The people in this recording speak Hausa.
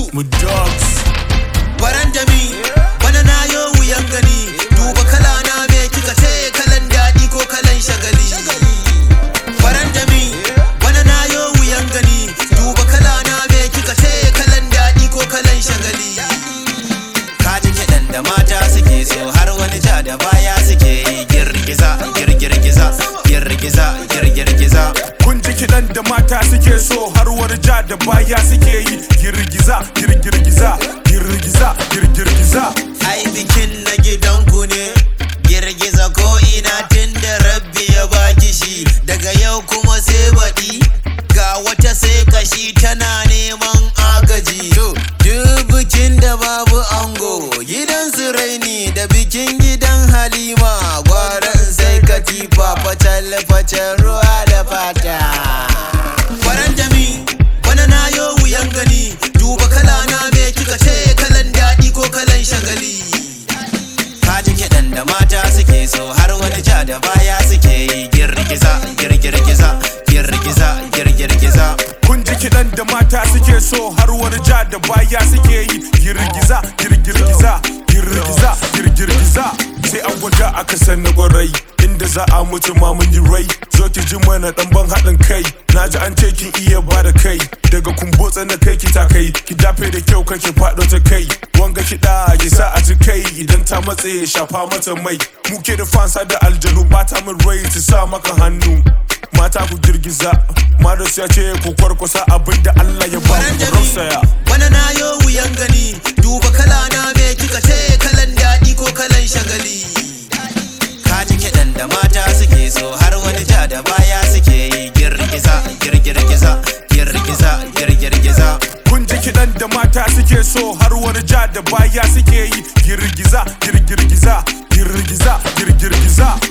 mu dogs Baran jami, bana na yo wuyan gani Duba kala na me kika ce kalan daɗi ko kalan shagali Baran jami, bana na yo wuyan gani Duba kala na me kika ce kalan daɗi ko kalan shagali Ka ji kiɗan da mata suke so har wani ja da baya suke yi girgiza girgirgiza girgiza girgirgiza kun ji kiɗan da mata suke so har wani ja da baya suke yi girgiza girgirgiza girgiza girgirgiza ai bikin na gidanku ne girgiza ko ina tun da rabbi ya baki shi daga yau kuma sai baɗi ga wata sai kashi tana neman agaji to duk bikin da babu ango gidan su raini da bikin gidan halima gwaran sai katifa fatal fatal ruwa da fata faran jami bana na yo wuyan gani duba kala na me kika ce kalan daɗi ko kalan shagali kaji kiɗan da mata suke so har wani ja da baya suke yi girgiza girgirgiza girgiza girgirgiza kun ji kiɗan da mata suke so har wani ja da baya suke yi girgiza girgirgiza girgiza girgirgiza sai an gwada aka san na gwarai inda za a mutu ma mun yi rai zo ki ji mana dan ban haɗin kai na ji an ce kin iya ba da kai daga kumbotsa na kai ki ta kai ki dafe da kyau kake faɗo ta kai wanga kiɗa ya sa a ji kai idan ta matse ya shafa mata mai muke da fansa da aljanu bata min rai su sa maka hannu mata ku girgiza Mados ya ce ku kwarkwasa abinda Allah ya ba faran ku jami rausaya bana na yo wuyan gani duba kala na me kika ce kalan daɗi ko kalan shagali kaji kiɗan da mata suke so har wani ja da baya suke yi girgiza girgirgiza girgiza girgirgiza kun ji kiɗan da mata suke so har wani ja da baya suke yi girgiza girgirgiza girgiza girgirgiza